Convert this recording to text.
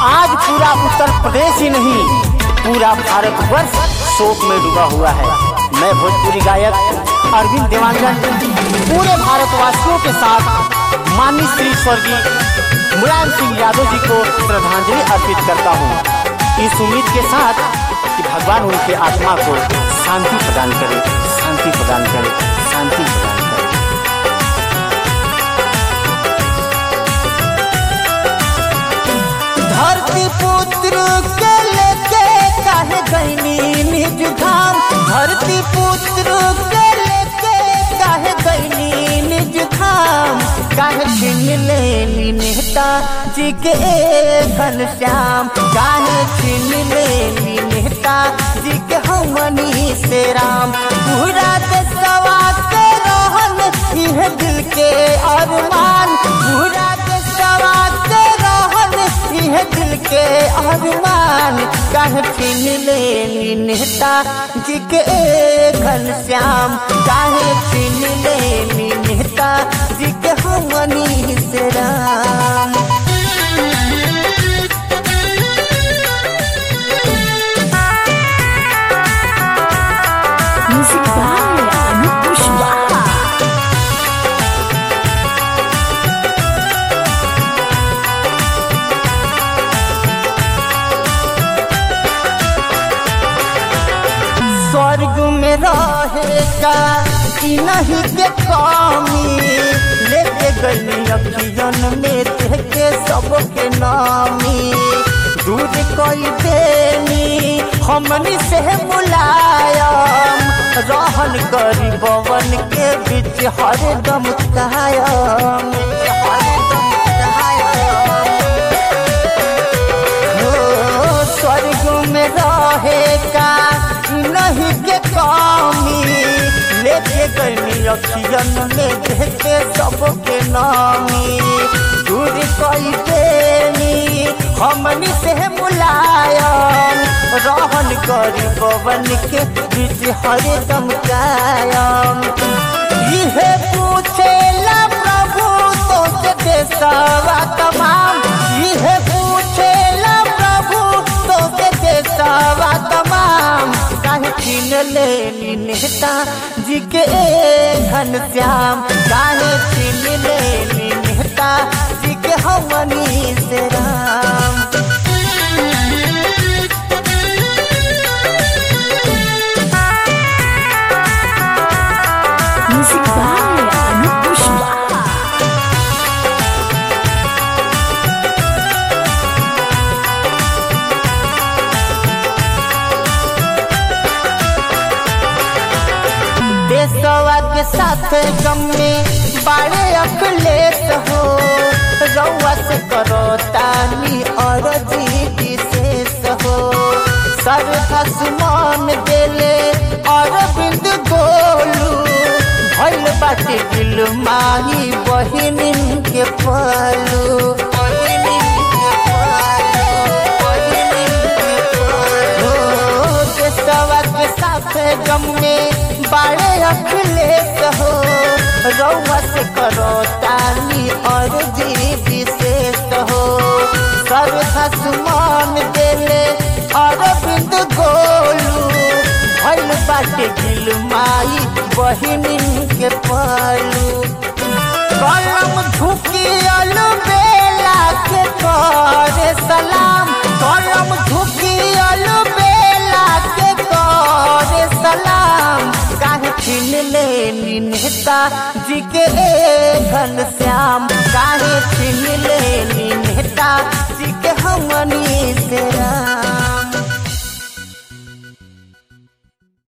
आज पूरा उत्तर प्रदेश ही नहीं पूरा भारतवर्ष शोक में डूबा हुआ है मैं भोजपुरी गायक अरविंद देवांगन पूरे भारतवासियों के साथ माननीय श्री स्वर्गीय मुलायम सिंह यादव जी को श्रद्धांजलि अर्पित करता हूँ इस उम्मीद के साथ कि भगवान उनके आत्मा को शांति प्रदान करे शांति प्रदान करे शांति प्रदान करे धरती पुत्र के लेके काहे गईनी निज धाम धरती पुत्र के लेके काहे गईनी निज धाम काहे छीन लेनी नेता जी के घनश्याम काहे छीन लेनी नेता जी के हमनी से राम पूरा देशवा के रहन इह दिल के अरमान पूरा देशवा के रहन इह दिल के अरमान काहे छीन लेनी नेता जी के घनश्याम काहे छीन लेनी नेता जी के हमनी से Ram Music by Anup Pushpa. स्वर्ग में रहेगा कि नहीं के कमी लेके गई अखियन में देखे सबके नामी दूर कोई देनी हमनी से मुलायम रहन गरीबवन के बीच हरदम कायम हरदम कायम हो स्वर्ग में रहेगा नहीं के कमी लेके गई अखियन में देखे सबके नामी दूर कोई देनी हमनी से मुलायम रहन करी पवन के बीच हरदम कायम इहे पूछेला प्रभु तो से देशवा तमाम इहे पूछेला प्रभु तो से देशवा तमाम काहे छीन लेनी नेता जी के घनश्याम काहे छीन लेनी नेता जी के हमनी से Ram Music by Anup Pushpa. देशवा के साथ गम में बड़े अखलेस हो रउआ से करो तानी और जी विशेष हो सर आसमान देले और बिंद गोलू भइल बाटे दिल माही बहिनिन के पलू बहिनिन के पलू, बहिनिन के पलू। हो, देशवा के साथ गम में बड़े अखलेस हो रउआ से करो तानी और जी विशेष हो सर आसमान देले और बिंद गोलू भइल बाटे दिल माई बहिनिन के पलू कलम झुकी अलू बेला के करे सलाम कलम झुकी अलू बेला के करे सलाम काहे छीन लेनी नेता जी के घनश्याम काहे छीन लेनी नेता जी के हमनी से राम